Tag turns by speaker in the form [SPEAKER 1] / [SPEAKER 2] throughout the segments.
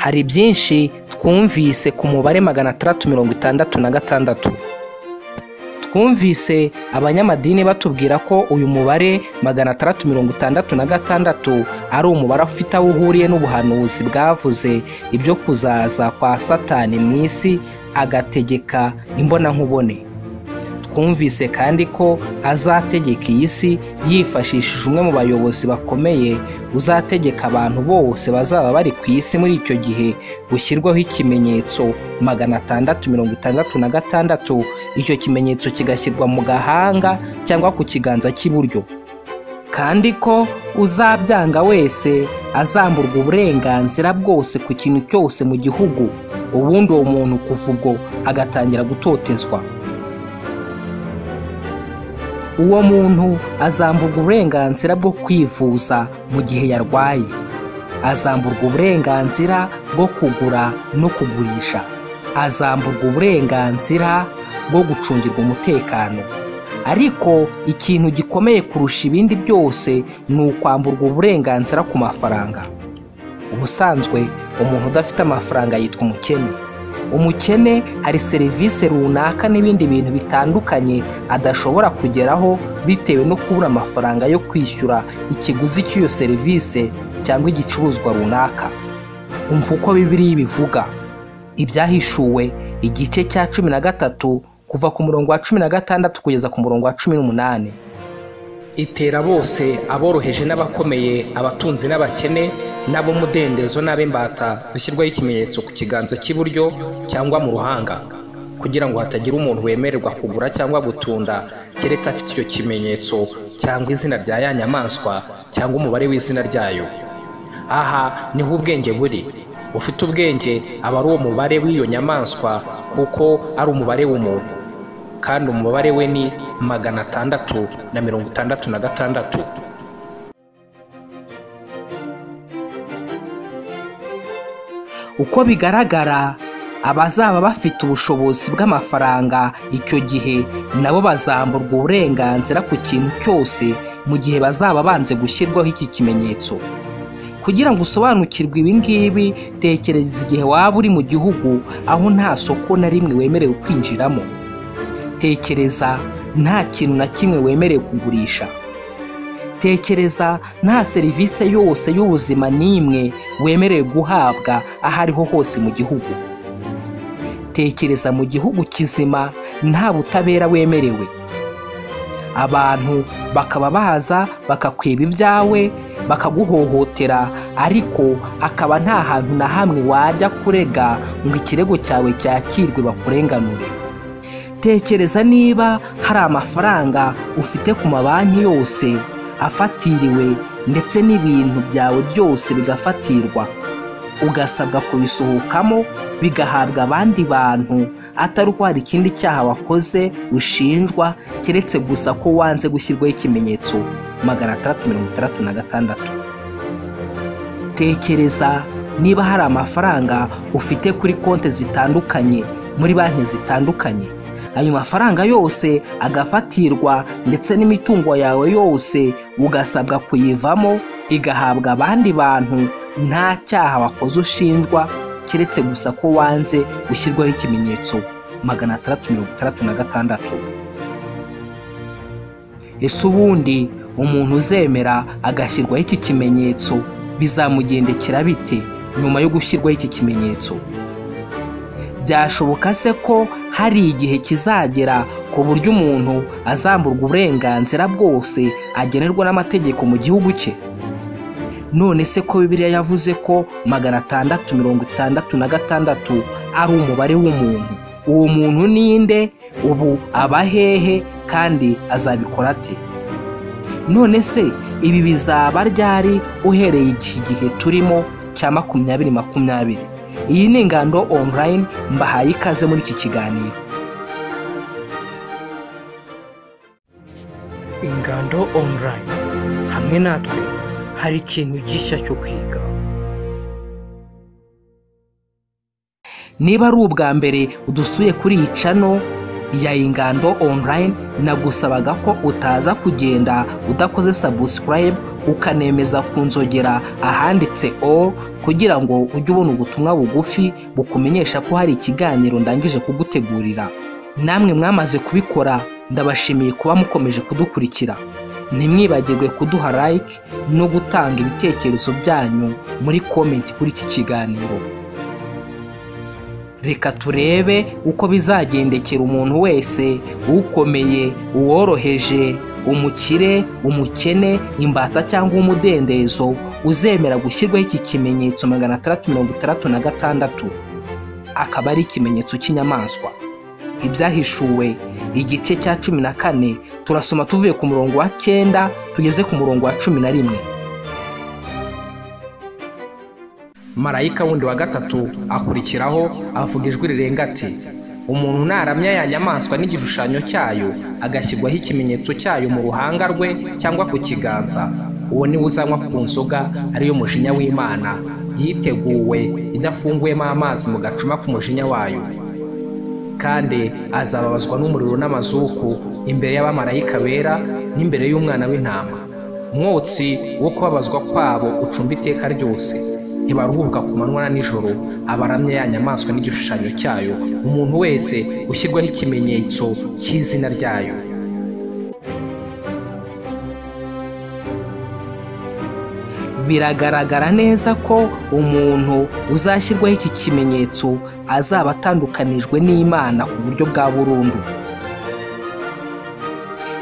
[SPEAKER 1] Hari byinshi twumvise ku mubare magana atandatu mirongo itandatu na gatandatu. Twumvise abanyamadini batubwira ko uyu mubare magana atandatu mirongo itandatu na gatandatu ari umubare ufite aho uhuriye n'ubuhanuzi bwavuze ibyo kuzaza kwa Satani mu isi agategeka imbonankubone. Twumvise kandi ko azategeka iyi si yifashishije umwe mu bayobozi bakomeye uzategeka abantu bose bazaba bari ku isi muri icyo gihe gushyirwaho ikimenyetso magana atandatu mirongo itandatu na gatandatu icyo kimenyetso kigashyirwa mu gahanga cyangwa ku kiganza cy'iburyo kandi ko uzabyanga wese azamburwa uburenganzira bwose ku kintu cyose mu gihugu ubundi uwo muntu kuva ubwo agatangira gutotezwa uwo muntu azamburwa uburenganzira bwo kwivuza mu gihe yarwaye azamburwa uburenganzira bwo kugura no kugurisha azamburwa uburenganzira bwo gucungirwa umutekano ariko ikintu gikomeye kurusha ibindi byose ni ukwamburwa uburenganzira ku mafaranga ubusanzwe umuntu udafite amafaranga yitwa umukene umukene hari serivisi runaka n'ibindi bintu bitandukanye adashobora kugeraho bitewe no kubura amafaranga yo kwishyura ikiguzi cy'iyo serivisi cyangwa igicuruzwa runaka umva uko bibiriya bivuga ibyahishuwe igice cya cumi na gatatu kuva ku murongo wa cumi na gatandatu kugeza ku murongo wa cumi n'umunani itera bose aboroheje n'abakomeye abatunzi n'abakene n'ab'umudendezo n'ab'imbata dushyirwaho ikimenyetso ku kiganza cy'iburyo cyangwa mu ruhanga kugira ngo hatagira umuntu wemererwa kugura cyangwa gutunda keretse afite icyo kimenyetso cyangwa izina rya ya nyamaswa cyangwa umubare w'izina ryayo aha niho ubwenge buri ufite ubwenge aba ari uwo mubare w'iyo nyamaswa kuko ari umubare w'umuntu kandi umubare we ni magana atandatu na mirongo itandatu na gatandatu uko bigaragara abazaba bafite ubushobozi bw'amafaranga icyo gihe nabo bazamburwa uburenganzira ku kintu cyose mu gihe bazaba banze gushyirwaho iki kimenyetso kugira ngo usobanukirwe ibi ngibi tekereza igihe waba uri mu gihugu aho nta soko na rimwe wemerewe kwinjiramo tekereza nta kintu na kimwe wemerewe kugurisha tekereza nta serivisi yose y'ubuzima n'imwe wemerewe guhabwa aho ariho hose mu gihugu tekereza mu gihugu kizima nta butabera wemerewe abantu bakaba baza bakakweba ibyawe bakaguhohotera ariko akaba nta hantu na hamwe wajya kurega ngo ikirego cyawe cyakirwe bakurenganure tekereza niba hari amafaranga ufite ku mabanki yose afatiriwe ndetse n'ibintu byawe byose bigafatirwa ugasabwa kubisohokamo bigahabwa abandi bantu atari uko hari ikindi cyaha wakoze ushinjwa keretse gusa ko wanze gushyirwaho ikimenyetso magana atandatu mirongo itandatu na gatandatu tekereza niba hari amafaranga ufite kuri konti zitandukanye muri banki zitandukanye ayo mafaranga yose agafatirwa ndetse n'imitungo yawe yose ugasabwa kuyivamo igahabwa abandi bantu nta cyaha wakoze ushinjwa keretse gusa ko wanze gushyirwaho ikimenyetso magana atandatu mirongo itandatu na gatandatu ese ubundi umuntu uzemera agashyirwaho iki kimenyetso bizamugendekera bite nyuma yo gushyirwaho iki kimenyetso byashoboka se ko hari igihe kizagera ku buryo umuntu azamburwa uburenganzira bwose agenerwa n'amategeko mu gihugu cye none se ko bibiliya yavuze ko magana atandatu mirongo itandatu na gatandatu ari umubare w'umuntu uwo muntu ninde ubu aba hehe kandi azabikora ate none se ibi bizaba ryari uhereye iki gihe turimo cya makumyabiri makumyabiri iyi ni ingando online mbahaye ikaze muri iki kiganiro ingando online hamwe natwe hari ikintu gishya cyo kwiga niba ari ubwa mbere udusuye kuri iyi cano ya ingando online nagusabaga ko utaza kugenda udakoze subscribe ukanemeza ku nzogera ahanditse o kugira ngo ujye ubona ubutumwa bugufi bukumenyesha ko hari ikiganiro ndangije kugutegurira namwe mwamaze kubikora ndabashimiye kuba mukomeje kudukurikira ntimwibagirwe kuduha like no gutanga ibitekerezo byanyu muri komenti kuri iki kiganiro reka turebe uko bizagendekera umuntu wese ukomeye uworoheje umukire umukene imbata cyangwa umudendezo uzemera gushyirwaho iki kimenyetso magana atandatu mirongo itandatu na gatandatu akaba ari ikimenyetso cy'inyamaswa ibyahishuwe igice cya cumi na kane turasoma tuvuye ku murongo wa cyenda tugeze ku murongo wa cumi na rimwe marayika wundi wa gatatu akurikiraho avuga ijwi rirenga ati umuntu naramya ya nyamaswa n'igishushanyo cyayo agashyirwaho ikimenyetso cyayo mu ruhanga rwe cyangwa ku kiganza uwo niwe uzanywa ku nzoga ariyo mujinya w'imana yiteguwe idafunguyemo amazi mu gacuma k'umujinya wayo kandi azababazwa n'umuriro n'amazuku imbere y'abamarayika bera n'imbere y'umwana w'intama umwotsi wo kubabazwa kwabo ucumba iteka ryose ntibaruhuka ku manywa na nijoro abaramya ya nyamaswa n'igishushanyo cyayo umuntu wese ushyirwaho ikimenyetso cy'izina ryayo biragaragara neza ko umuntu uzashyirwaho iki kimenyetso azaba atandukanijwe n'imana ku buryo bwa burundu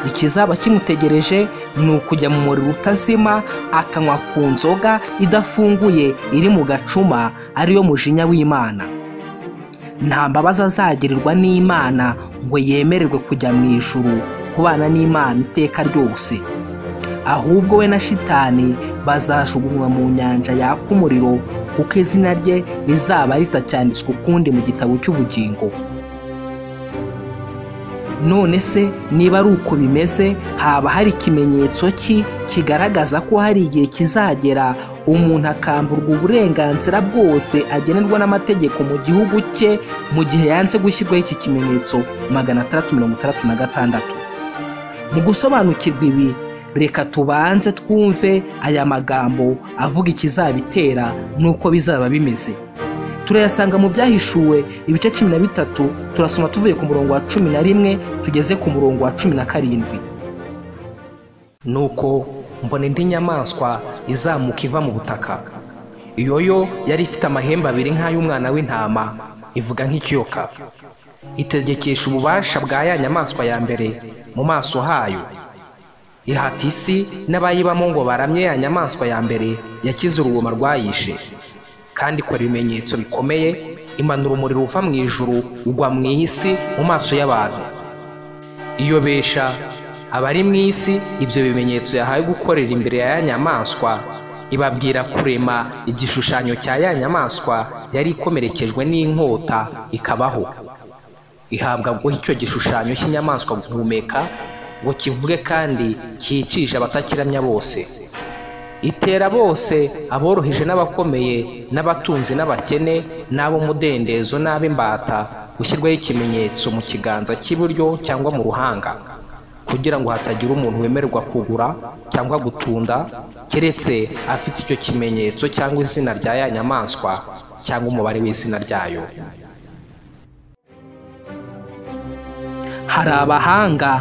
[SPEAKER 1] ikizaba kimutegereje ni ukujya mu muriro utazima akanywa ku nzoga idafunguye iri mu gacuma ariyo mujinya w'imana nta mbabazi azagirirwa n'imana ngo yemererwe kujya mu ijuru kubana n'imana iteka ryose ahubwo we na shitani bazajugunywa mu nyanja yaka umuriro kuko izina rye rizaba ritacyanditswe ukundi mu gitabo cy'ubugingo none se niba ari uko bimeze haba hari ikimenyetso ki kigaragaza ko hari igihe kizagera umuntu akamburwa uburenganzira bwose agenerwa n'amategeko mu gihugu cye mu gihe yanze gushyirwaho iki kimenyetso magana atandatu mirongo itandatu na gatandatu mu gusobanukirwa ibi reka tubanze twumve aya magambo avuga ikizabitera n'uko bizaba bimeze turayasanga mu byahishuwe ibice cumi na bitatu turasoma tuvuye ku murongo wa cumi na rimwe tugeze ku murongo wa cumi na karindwi nuko mbona indi nyamaswa izamuka iva mu butaka iyo yo yari ifite amahembe abiri nk'ay'umwana w'intama ivuga nk'ikiyoka itegekesha ububasha bwa ya nyamaswa ya mbere mu maso hayo ihata isi n'abayibamo ngo baramye ya nyamaswa ya mbere yakize urubuma rwayishe kandi ikora ibimenyetso bikomeye imanura umuriro uva mu ijuru ugwa mu isi mu maso y'abantu iyobesha abari mu isi ibyo bimenyetso yahawe gukorera imbere ya ya nyamaswa ibabwira kurema igishushanyo cya ya nyamaswa yari ikomerekejwe n'inkota ikabaho ihabwa guha icyo gishushanyo cy'inyamaswa guhumeka ngo kivuge kandi cyicishe abatakiramya bose itera bose aboroheje n'abakomeye n'abatunzi n'abakene n'ab'umudendezo n'ab'imbata gushyirwaho ikimenyetso mu kiganza cy'iburyo cyangwa mu ruhanga kugira ngo hatagira umuntu wemererwa kugura cyangwa gutunda keretse afite icyo kimenyetso cyangwa izina rya ya nyamaswa cyangwa umubare w'izina ryayo hari abahanga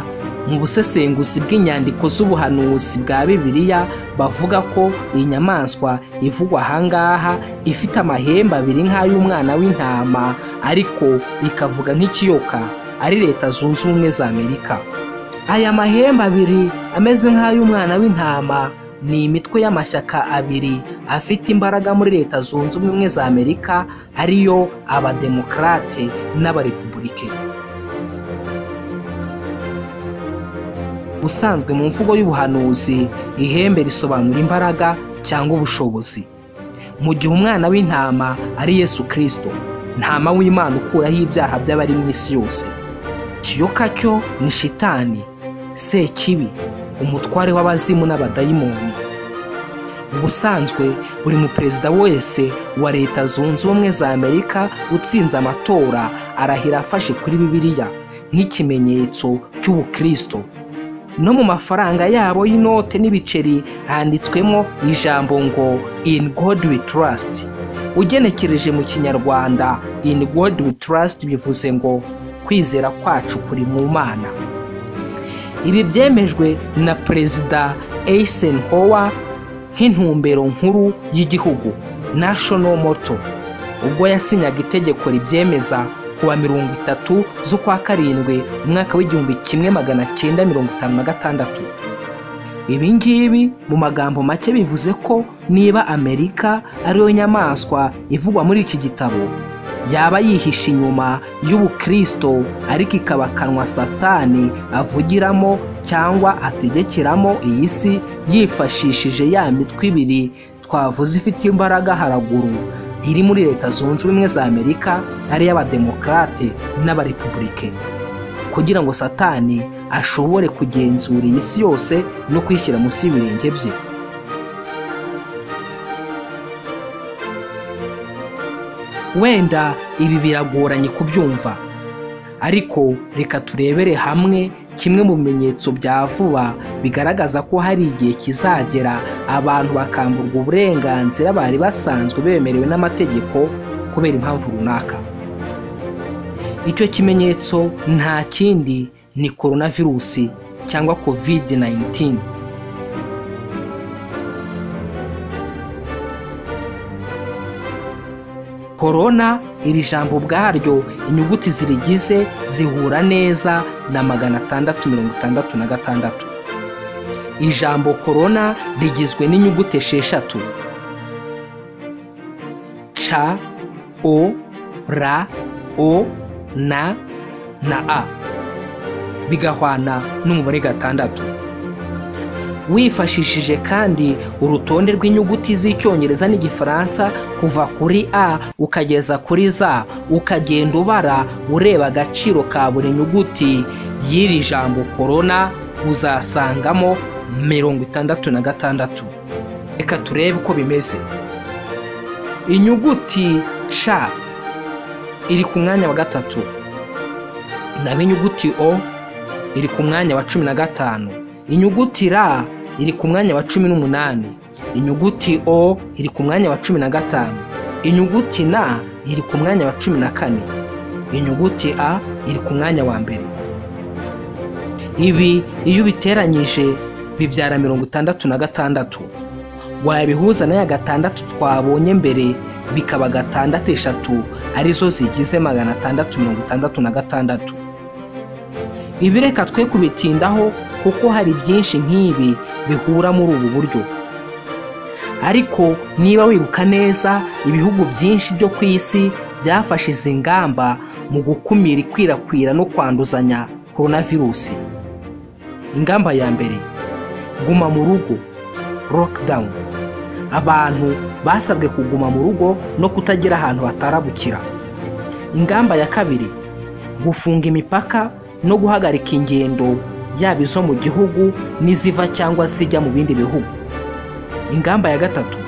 [SPEAKER 1] mu busesenguzi bw'inyandiko z'ubuhanuzi bwa bibiliya bavuga ko iyi nyamaswa ivugwa ahangaha ifite amahembe abiri nk'ay'umwana w'intama ariko ikavuga nk'ikiyoka ari leta zunze ubumwe za amerika aya mahembe abiri ameze nk'ay'umwana w'intama ni imitwe y'amashyaka abiri afite imbaraga muri leta zunze ubumwe za amerika ariyo abademokarate n'abarepuburike ubusanzwe mu mvugo y'ubuhanuzi ihembe risobanura imbaraga cyangwa ubushobozi mu gihe umwana w'intama ari yesu kirisito ntama w'imana ukuraho ibyaha by'abari mu isi yose kiyoka cyo ni shitani sekibi umutware w'abazimu n'abadayimoni ubusanzwe buri muperezida wese wa leta zunze ubumwe za amerika utsinze amatora arahira afashe kuri bibiliya nk'ikimenyetso cy'ubukirisito no mu mafaranga yabo y'inote n'ibiceri handitswemo ijambo ngo in god we trust ugenekereje mu kinyarwanda in god we trust bivuze ngo kwizera kwacu kuri mu mana ibi byemejwe na perezida eisenhower nk'intumbero nkuru y'igihugu national moto ubwo yasinyaga itegeko ribyemeza kuwa mirongo itatu z'ukwa karindwi umwaka w'igihumbi kimwe magana cyenda mirongo itanu na gatandatu ibi ngibi mu magambo make bivuze ko niba amerika ariyo nyamaswa ivugwa muri iki gitabo yaba yihishe inyuma y'ubukristo ariko ikaba akanwa satani avugiramo cyangwa ategekeramo iyi si yifashishije ya mitwe ibiri twavuze ifite imbaraga haraguru iri muri leta zunze ubumwe za amerika ariyo abademokarate n'abarepublike kugira ngo satani ashobore kugenzura iyi si yose no kwishyira munsi y'ibirenge bye wenda ibi biragoranye kubyumva ariko reka turebere hamwe kimwe mu bimenyetso bya vuba bigaragaza ko hari igihe kizagera abantu bakamburwa uburenganzira bari basanzwe bemerewe n'amategeko kubera impamvu runaka icyo kimenyetso nta kindi ni korona virusi cyangwa kovide 19 korona iri jambo ubwaryo inyuguti zirigize zihura neza na magana atandatu mirongo itandatu na gatandatu ijambo korona rigizwe n'inyuguti esheshatu c o r o na na a bigahwana n'umubare gatandatu wifashishije kandi urutonde rw'inyuguti z'icyongereza n'igifaransa kuva kuri a ukageza kuri za ukagenda ubara ureba agaciro ka buri nyuguti y'iri jambo korona uzasangamo mirongo itandatu na gatandatu reka turebe uko bimeze inyuguti c iri ku mwanya wa gatatu naho inyuguti o iri ku mwanya wa cumi na gatanu inyuguti ra iri ku mwanya wa cumi n'umunani inyuguti o iri ku mwanya wa cumi na gatanu inyuguti na iri ku mwanya wa cumi na kane inyuguti a iri ku mwanya wa mbere ibi iyo ubiteranyije bibyara mirongo itandatu na gatandatu wabihuza na ya gatandatu twabonye mbere bikaba gatandatu eshatu arizo zigize magana atandatu mirongo itandatu na gatandatu ibi reka twe kubitindaho kuko hari byinshi nk'ibi bihura muri ubu buryo ariko niba wibuka neza ibihugu byinshi byo ku isi byafashe izi ngamba mu gukumira ikwirakwira no kwanduzanya korona virusi ingamba ya mbere guma mu rugo lockdown abantu basabwe kuguma mu rugo no kutagira ahantu batarabukira ingamba ya kabiri gufunga imipaka no guhagarika ingendo yaba izo mu gihugu n'iziva cyangwa zijya mu bindi bihugu ingamba ya gatatu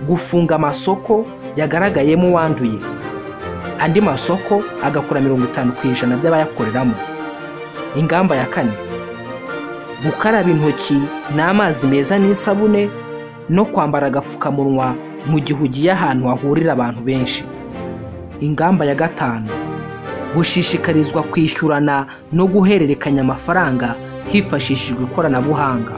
[SPEAKER 1] gufunga amasoko yagaragayemo uwanduye andi masoko agakora mirongo itanu ku ijana by'abayakoreramo ingamba ya kane gukaraba intoki n'amazi meza n'isabune no kwambara agapfukamunwa mu gihe ugiye ahantu hahurira abantu benshi ingamba ya gatanu gushishikarizwa kwishyurana no guhererekanya amafaranga hifashishijwe ikoranabuhanga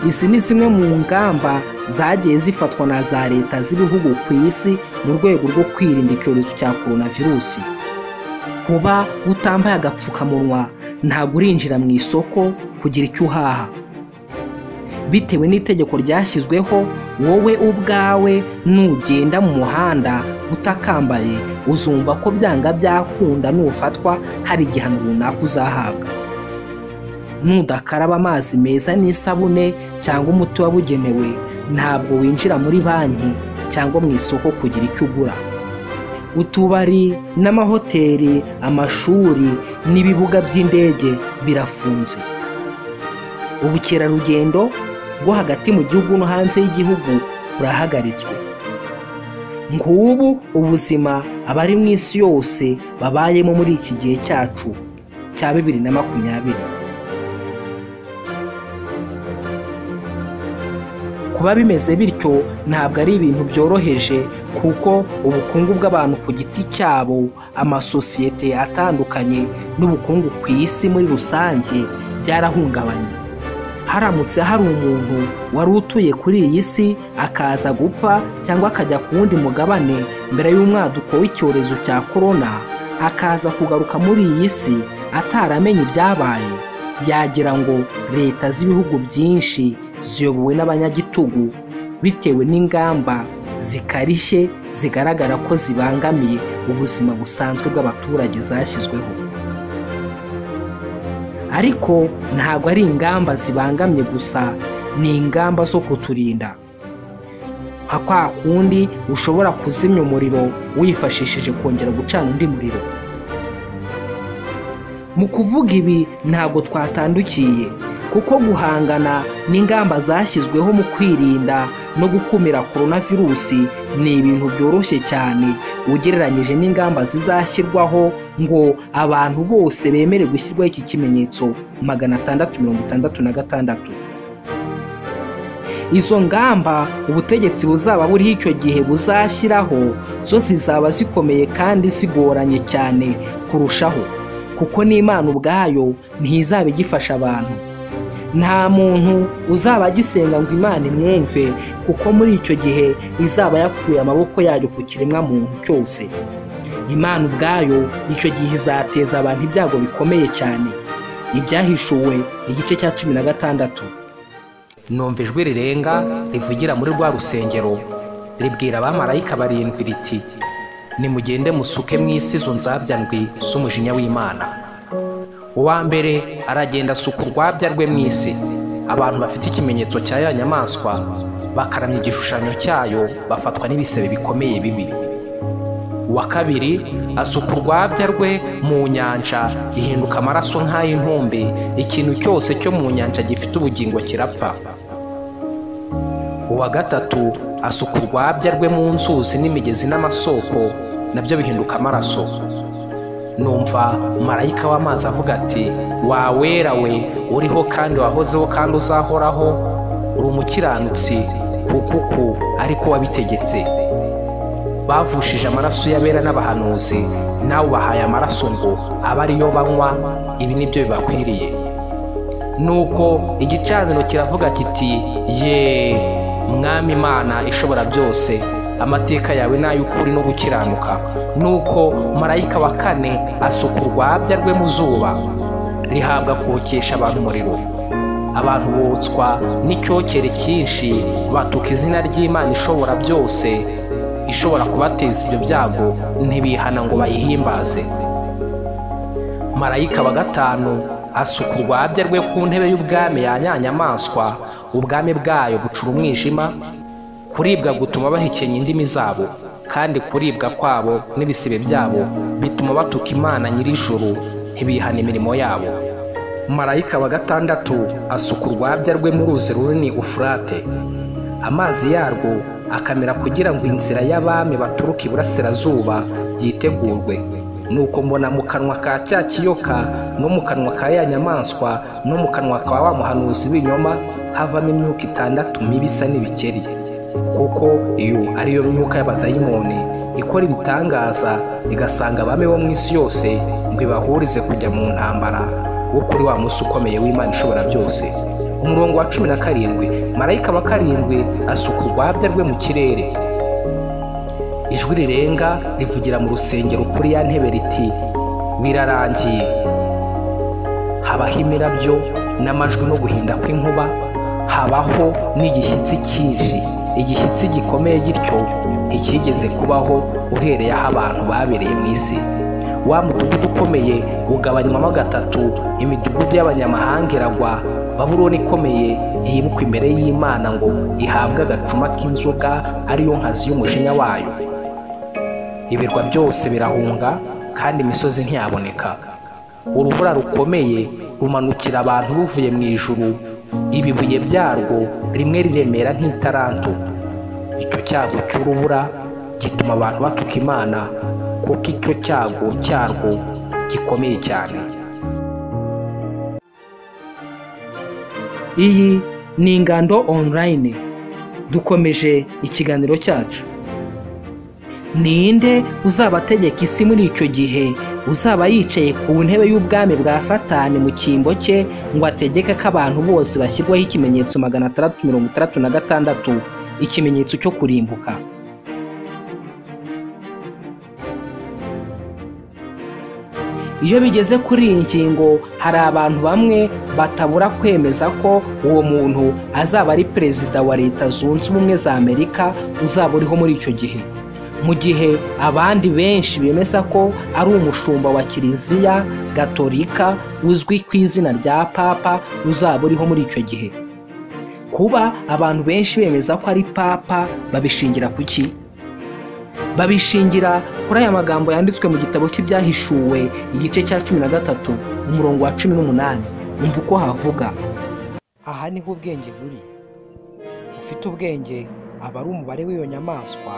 [SPEAKER 1] izi ni zimwe mu ngamba zagiye zifatwa na za leta z'ibihugu ku isi mu rwego rwo kwirinda icyorezo cya korona virusi kuba utambaye agapfukamunwa ntabwo urinjira mu isoko kugira icyo uhaha bitewe n'itegeko ryashyizweho wowe ubwawe nugenda mu muhanda utakambaye uzumva ko byanga byakunda nufatwa hari igihano runaka uzahabwa nudakaraba amazi meza n'isabune cyangwa umuti wabugenewe ntabwo winjira muri banki cyangwa mu isoko kugira icyo ugura utubari n'amahoteli amashuri n'ibibuga by'indege birafunze ubukerarugendo bwo hagati mu gihugu no hanze y'igihugu burahagaritswe nk'ubu ubuzima abari mu isi yose babayemo muri iki gihe cyacu cya bibiri na makumyabiri kuba bimeze bityo ntabwo ari ibintu byoroheje kuko ubukungu bw'abantu ku giti cyabo amasosiyete atandukanye n'ubukungu ku isi muri rusange byarahungabanye haramutse hari umuntu wari utuye kuri iyi si akaza gupfa cyangwa akajya ku wundi mugabane mbere y'umwaduko w'icyorezo cya korona akaza kugaruka muri iyi si ataramenye ibyabaye yagira ngo leta z'ibihugu byinshi ziyobowe n'abanyagitugu bitewe n'ingamba zikarishye zigaragara ko zibangamiye ubuzima busanzwe bw'abaturage zashyizweho ariko ntabwo ari ingamba zibangamye gusa ni ingamba zo kuturinda nka kwa kundi ushobora kuzimya umuriro wifashishije kongera gucana undi muriro mu kuvuga ibi ntabwo twatandukiye kuko guhangana n'ingamba zashyizweho mu kwirinda no gukumira korona virusi ni ibintu byoroshye cyane ugereranyije n'ingamba zizashyirwaho ngo abantu bose bemere gushyirwaho iki kimenyetso magana atandatu mirongo itandatu na gatandatu izo ngamba ubutegetsi buzaba buriho icyo gihe buzashyiraho zo zizaba zikomeye kandi zigoranye cyane kurushaho kuko n'imana ubwayo ntizaba igifasha abantu nta muntu uzaba agisenga ngo imana imwumve kuko muri icyo gihe izaba yakuye amaboko yayo ku kiremwa muntu cyose imana ubwayo icyo gihe izateza abantu ibyago bikomeye cyane ibyahishuwe igice cya cumi na gatandatu
[SPEAKER 2] numva ijwi rirenga rivugira muri rwa rusengero ribwira abamarayika barindwi riti nimugende musuke mu isi izo nzabyandwi z'umujinya w'imana uwa mbere aragenda asuka urwabya rwe mu isi abantu bafite ikimenyetso cya ya nyamaswa bakaramya igishushanyo cyayo bafatwa n'ibisebe bikomeye bibi uwa kabiri asuka urwabya rwe mu nyanja ihinduka amaraso nk'ay'intumbi ikintu cyose cyo mu nyanja gifite ubugingo kirapfa uwa gatatu asuka urwabya rwe mu nzuzi n'imigezi n'amasoko nabyo bihinduka amaraso numva marayika w'amazi avuga ati wawera we uriho kandi wahozeho kandi uzahoraho uri umukiranutsi kukuku ariko wabitegetse bavushije amaraso y'abera n'abahanuzi nawe ubahaye amaraso ngo abe ariyo banywa ibi nibyo bibakwiriye nuko igicaniro kiravuga kiti ye mwami imana ishobora byose amateka yawe ni ay'ukuri no gukiranuka nuko marayika wa kane asuka urwabya rwe mu zuba rihabwa kokesha abantu umuriro abantu botswa n'icyokere cyinshi batuka izina ry'imana ishobora byose ishobora kubateza ibyo byago ntibihana ngo bayihimbaze marayika wa gatanu asuka urwabya rwe ku ntebe y'ubwami ya nyanyamaswa ubwami bwayo bucura umwijima kuribwa gutuma bahekenya indimi zabo kandi kuribwa kwabo n'ibisebe byabo bituma batuka imana nyir'ijuru ntibihana imirimo yabo marayika wa gatandatu asuka urwabya rwe mu ruzi runini ufurate amazi yarwo akamera kugira ngo inzira y'abami baturuka iburasirazuba yitegurwe nuko mbona mu kanwa ka cya kiyoka no mu kanwa ka ya nyamaswa no mu kanwa ka wa muhanuzi w'ibinyoma havamo imyuka itandatu mibi isa n'ibikeri kuko iyo ariyo myuka y'abadayimoni ikora ibitangaza igasanga abami bo mu isi yose ngo ibahurize kujya mu ntambara wo kuri wa munsi ukomeye w'imana ishobora byose umurongo wa cumi na karindwi marayika wa karindwi asuka urwabya rwe mu kirere ijwi rirenga rivugira mu rusengero kuri ya ntebe riti birarangiye habaho imirabyo n'amajwi no guhinda kw'inkuba habaho n'igishyitsi cyinshi igishyitsi gikomeye gityo ntikigeze kubaho uhereye aho abantu babereye mu isi wa mudugudu ukomeye ugabanywamo gatatu imidugudu y'abanyamahanga iragwa baburoni ikomeye yimikwa imbere y'imana ngo ihabwe agacuma k'inzoga ariyo nkazi y'umujinya wayo ibirwa byose birahunga kandi imisozi ntiyaboneka urubura rukomeye rumanukira abantu ruvuye mu ijuru ibibuye byarwo rimwe riremera nk'itaranto icyo cyago cy'urubura gituma abantu batuka imana kuko icyo cyago cyarwo gikomeye cyane
[SPEAKER 1] iyi ni ingando online dukomeje ikiganiro cyacu ninde uzabategeka isi muri icyo gihe uzaba yicaye ku ntebe y'ubwami bwa satani mu cyimbo cye ngo ategeke ko abantu bose bashyirwaho ikimenyetso magana atandatu mirongo itandatu na gatandatu ikimenyetso cyo kurimbuka iyo bigeze kuri iyi ngingo hari abantu bamwe batabura kwemeza ko uwo muntu azaba ari perezida wa leta zunze ubumwe za amerika uzaba uriho muri icyo gihe mu gihe abandi benshi bemeza ko ari umushumba wa kiliziya gatolika uzwi ku izina rya papa uzaba uriho muri icyo gihe kuba abantu benshi bemeza ko ari papa babishingira ku ki babishingira kuri aya magambo yanditswe mu gitabo cy'ibyahishuwe igice cya cumi na gatatu umurongo wa cumi n'umunani umva uko havuga aha niho ubwenge buri ufite ubwenge aba ari umubare w'iyo nyamaswa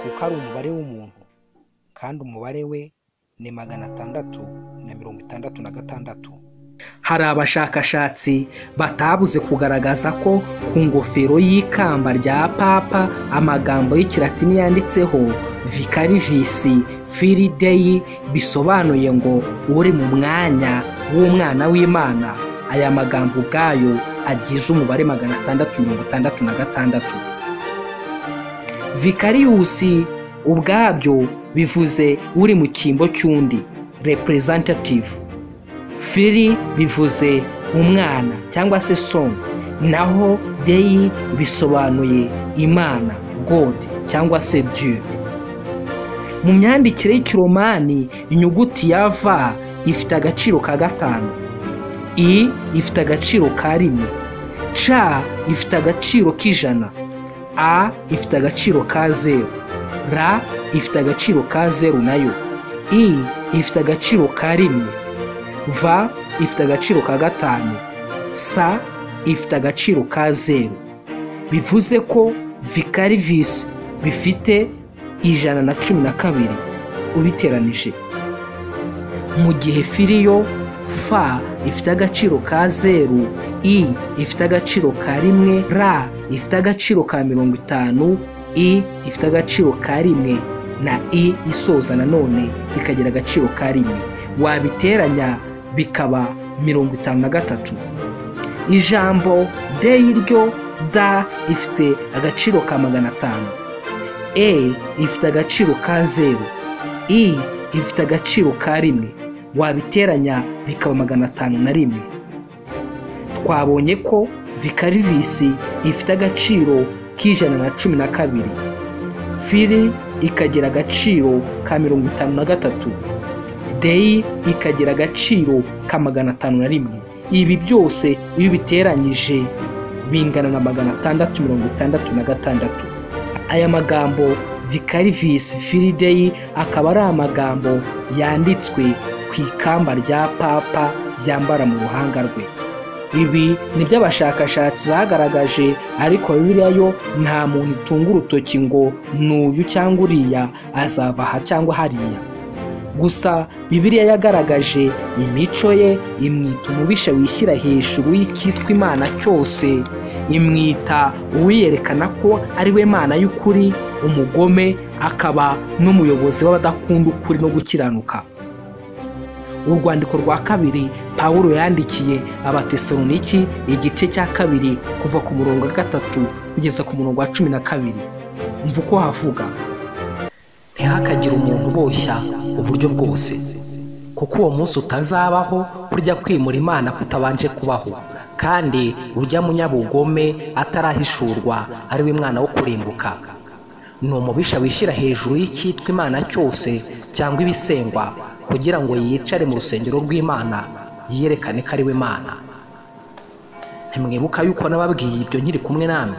[SPEAKER 1] kuko ari umubare w'umuntu kandi umubare we ni magana atandatu na mirongo itandatu na gatandatu hari abashakashatsi batabuze kugaragaza ko ku ngofero y'ikamba rya papa amagambo y'ikilatini yanditseho vikarivisi firi deyi bisobanuye ngo uri mu mwanya w'umwana w'imana aya magambo ubwayo agize umubare magana atandatu mirongo itandatu na gatandatu vikariyusi ubwabyo bivuze uri mu cyimbo cy'undi repuresantative firi bivuze umwana cyangwa se soni naho deyi bisobanuye imana god cyangwa se dieu mu myandikire y'ikiromani inyuguti ya v ifite agaciro ka gatanu i ifite agaciro ka rimwe c ifite agaciro k'ijana a ifite agaciro ka zeru r ifite agaciro ka zeru nayo i ifite agaciro ka rimwe v ifite agaciro ka gatanu sa ifite agaciro ka zeru bivuze ko vikarivisi bifite ijana na cumi na kabiri ubiteranije mu gihe firiyo f ifite agaciro ka zeru i ifite agaciro ka rimwe r ifite agaciro ka mirongo itanu i ifite agaciro ka rimwe na i isoza nanone ikagira agaciro ka rimwe wabiteranya bikaba mirongo itanu na gatatu ijambo deyi ryo da ifite agaciro ka magana atanu e ifite agaciro ka zeru i ifite agaciro ka rimwe wabiteranya bikaba magana atanu na rimwe twabonye ko vikarivisi ifite agaciro k'ijana na cumi na kabiri firi ikagira agaciro ka mirongo itanu na gatatu deyi ikagira agaciro ka magana atanu na rimwe ibi byose iyo ubiteranyije bingana na magana atandatu mirongo itandatu na gatandatu aya magambo vikarivisi firideyi akaba ari amagambo yanditswe ku ikamba rya papa yambara mu ruhanga rwe ibi ni byo abashakashatsi bagaragaje ariko bibiliya yo nta muntu itunga urutoki ngo n'uyu cyangwa uriya azava aha cyangwa hariya gusa bibiliya yagaragaje imico ye imwita umubisha wishyira hejuru y'icyitwa imana cyose imwita uwiyerekana ko ari we mana y'ukuri umugome akaba n'umuyobozi w'abadakunda ukuri no gukiranuka urwandiko rwa kabiri pawulo yandikiye abatesaloniki igice cya kabiri kuva ku murongo wa gatatu kugeza ku murongo wa cumi na kabiri mva uko havuga ntihakagire umuntu uboshya uburyo bwose kuko uwo munsi utazabaho urya kwimura imana kutabanje kubaho kandi urya munyabugome atarahishurwa ari we mwana wo kurimbuka ni umubisha wishyira hejuru y'icyitwa imana cyose cyangwa ibisengwa kugira ngo yicare mu rusengero rw'imana yiyerekane ko ari we mana ntimwibuka yuko nababwiye ibyo nkiri kumwe namwe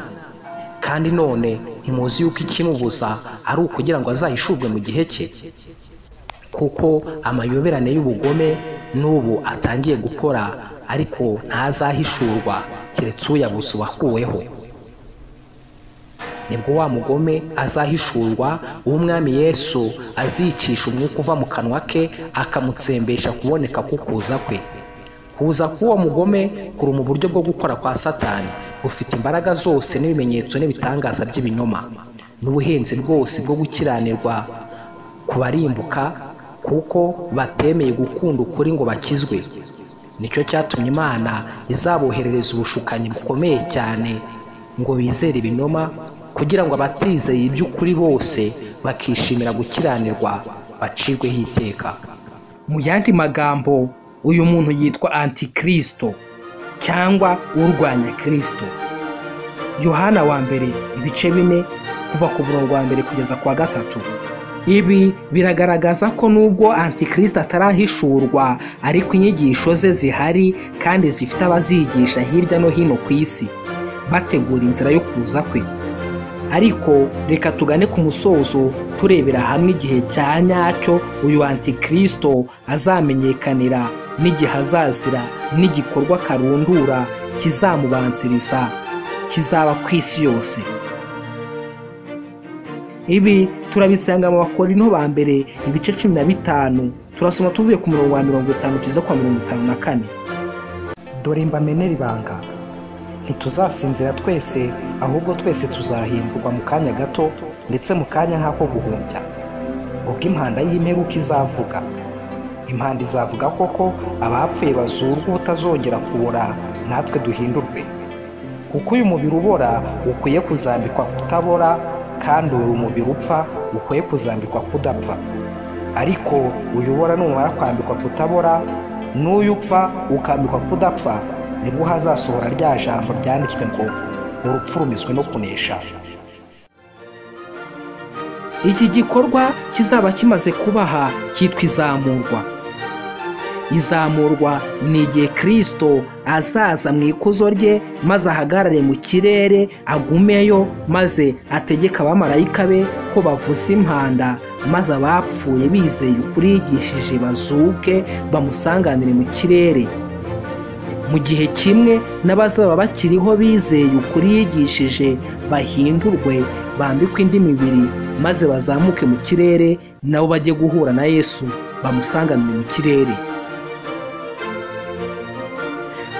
[SPEAKER 1] kandi none ntimuzi yuko ikimubuza ari ukugira ngo azahishurwe mu gihe cye kuko amayoberane y'ubugome n'ubu atangiye gukora ariko ntazahishurwa keretse uyabuze uwakuweho
[SPEAKER 2] nibwo wa mugome azahishurwa uw'umwami yesu azicisha umwuka uva mu kanwa ke akamutsembesha kuboneka k'ukuza kwe kuza k'uwo mugome kuri mu buryo bwo gukora kwa satani gufite imbaraga zose n'ibimenyetso n'ibitangaza by'ibinyoma n'ubuhenzi rwose bwo gukiranirwa ku barimbuka kuko batemeye gukunda ukuri ngo bakizwe nicyo cyatumye imana izaboherereza ubushukanyi bukomeye cyane ngo bizere ibinoma kugira ngo abatizeye iby'ukuri bose bakishimira gukiranirwa bacirweho iteka
[SPEAKER 1] mu yandi magambo uyu muntu yitwa antikristo cyangwa urwanya kirisito yohana wa mbere ibice bine kuva ku murongo wa mbere kugeza ku wa gatatu ibi biragaragaza ko nubwo antikristo atarahishurwa ariko inyigisho ze zihari kandi zifite abazigisha hirya no hino ku isi bategura inzira yo kuza kwe ariko reka tugane ku musozo turebera hamwe igihe cya nyacyo uyu antikristo azamenyekanira n'igihe azazira n'igikorwa karundura kizamubanziriza kizaba ku isi yose ibi turabisanga mu bakorino ba mbere ibice cumi na bitanu turasoma tuvuye ku murongo wa mirongo itanu tugeze kwa mirongo itanu na kane
[SPEAKER 3] dore mbamenera ibanga ntituzasinzira twese ahubwo twese tuzahindurwa mu kanya gato ndetse mu kanya nk'ako guhumbya ubwo impanda y'imperuka izavuga impanda izavuga koko abapfuye bazurwa ubutazongera kubora natwe duhindurwe kuko uyu mubiri ubora ukwiye kuzambikwa kutabora kandi uyu mubiri upfa ukwiye kuzambikwa kudapfa ariko uyu ubora numara kwambikwa kutabora n'uyu upfa ukambikwa kudapfa nibwo hazasohora rya jambo ryanditswe ngo urupfu rumizwe no kunesha
[SPEAKER 1] iki gikorwa kizaba kimaze kubaha cyitwa izamurwa izamurwa ni igihe kirisito azaza mu ikuzo rye maze ahagarare mu kirere agumeyo maze ategeka abamarayika be ko bavuza impanda maze abapfuye bizeye ukuri yigishije bazuke bamusanganire mu kirere mu gihe kimwe n'abazaba bakiriho bizeye ukuri yigishije bahindurwe bambikwe indi mibiri maze bazamuke mu kirere nabo bajye guhura na yesu bamusanganire mu kirere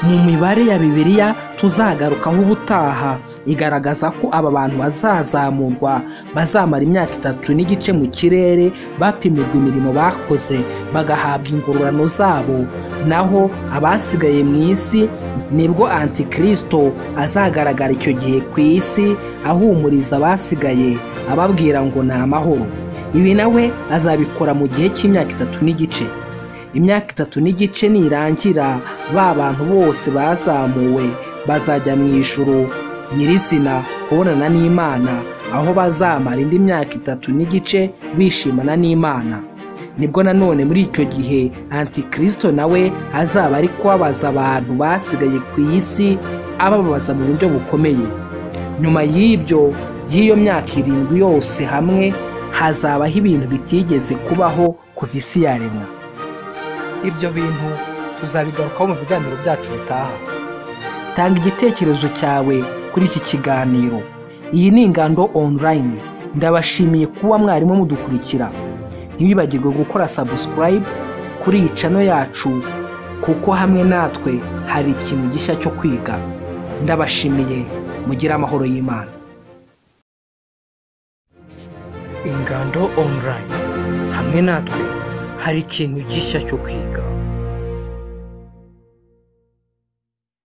[SPEAKER 1] mu mibare ya bibiliya tuzagarukaho ubutaha igaragaza ko aba bantu bazazamurwa bazamara imyaka itatu n'igice mu kirere bapimirwa imirimo bakoze bagahabwa ingororano zabo naho abasigaye mu isi nibwo antikristo azagaragara icyo gihe ku isi ahumuriza abasigaye ababwira ngo ni amahoro ibi nawe azabikora mu gihe cy'imyaka itatu n'igice imyaka itatu n'igice nirangira ba bantu bose bazamuwe bazajya mu ijoro nyirizina kubonana n'imana aho bazamara indi myaka itatu n'igice bishimana n'imana nibwo nanone muri icyo gihe antikristo nawe azaba ari kubabaza abantu basigaye ku isi abababaza mu buryo bukomeye nyuma y'ibyo y'iyo myaka irindwi yose hamwe hazabaho ibintu bitigeze kubaho kuva isi yaremwa
[SPEAKER 3] ibyo bintu tuzabigarukaho mu biganiro byacu bitaha
[SPEAKER 1] tanga igitekerezo cyawe kuri iki kiganiro iyi ni ingando online ndabashimiye kuba mwarimu mudukurikira ntibibagirwe gukora subscribe kuri iyi cano yacu kuko hamwe natwe hari ikintu gishya cyo kwiga ndabashimiye mugire amahoro y'imana
[SPEAKER 3] ingando online hamwe natwe hari ikintu gishya cyo kwiga